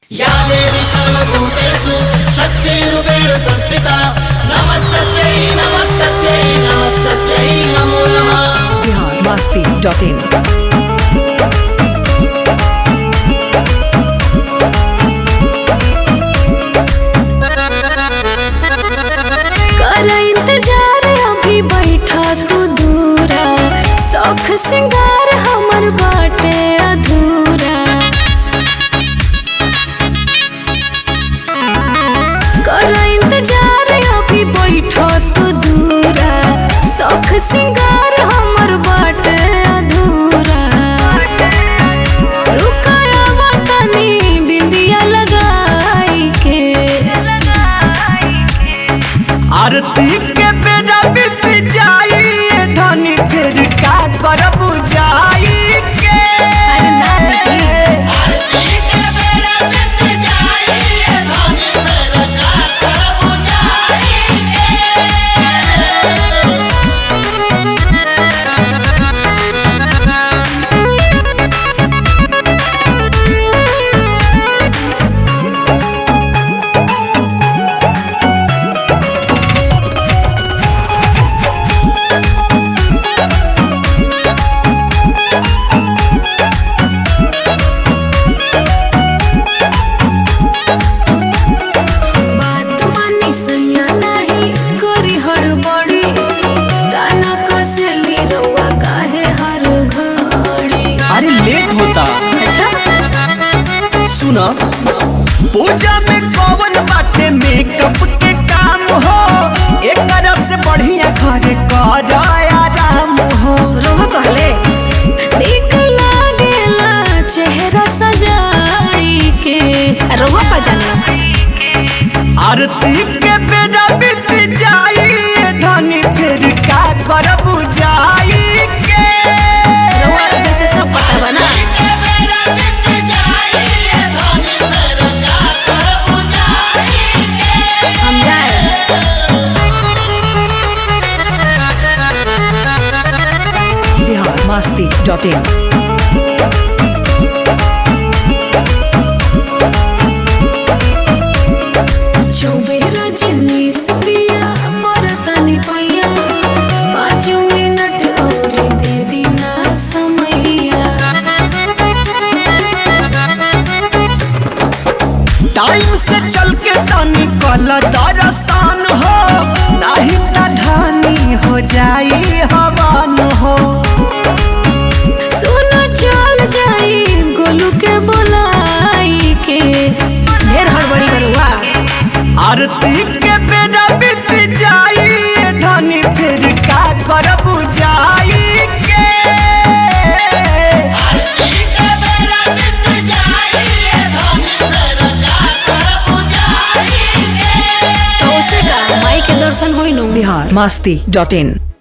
या देवी सर्वभूतेषु शक्तिरूपेण संस्थिता नमस्तस्यै नमस्तस्यै नमस्तस्यै नमो नमः biharmasti.in कर इंतजार अभी बैठा तू दूरा शौख सिंगार हमर बाटे अधूरा कर इंतजार अभी बैठा तू दूरा शौख सिंगार हमर बाटे अधूरा रुकाया बटनी बिंदिया लगाई के आरती के बेरा बीत जाई ए धनी फिर का करब जाई के अरे ना दीदी बात मानी सैया नहीं करी हड़बड़ी ताना कसली रउआ काहे हर घड़ी अरे लेट होता अच्छा सुन पूजा में कौन बाटे मेकअप के काम हो एक से बढ़िया घरे कर आराम हो रोह कहले देख लागेला चेहरा सजाई के रोह का जाना आरती के बेरा बीत जाई ए धनी फिर का करब जाई के रोह जैसे सब पता बना हम जाए biharmasti.in चौबेरा जिन्नीस पिया मरतनी पैया पाँच मिनट और दे दीना समैया टाइम से चल के तनी कल दरसान हो नहीं त धानी हो जाई हवान हो सुनो चल जाई गोलू के बोलाई के ढेर हड़बड़ी बरुआ आरती के बेरा बीत जाई ए धनी फिर का करब जाई के तो उसे का माई के दर्शन होई नु biharmasti.in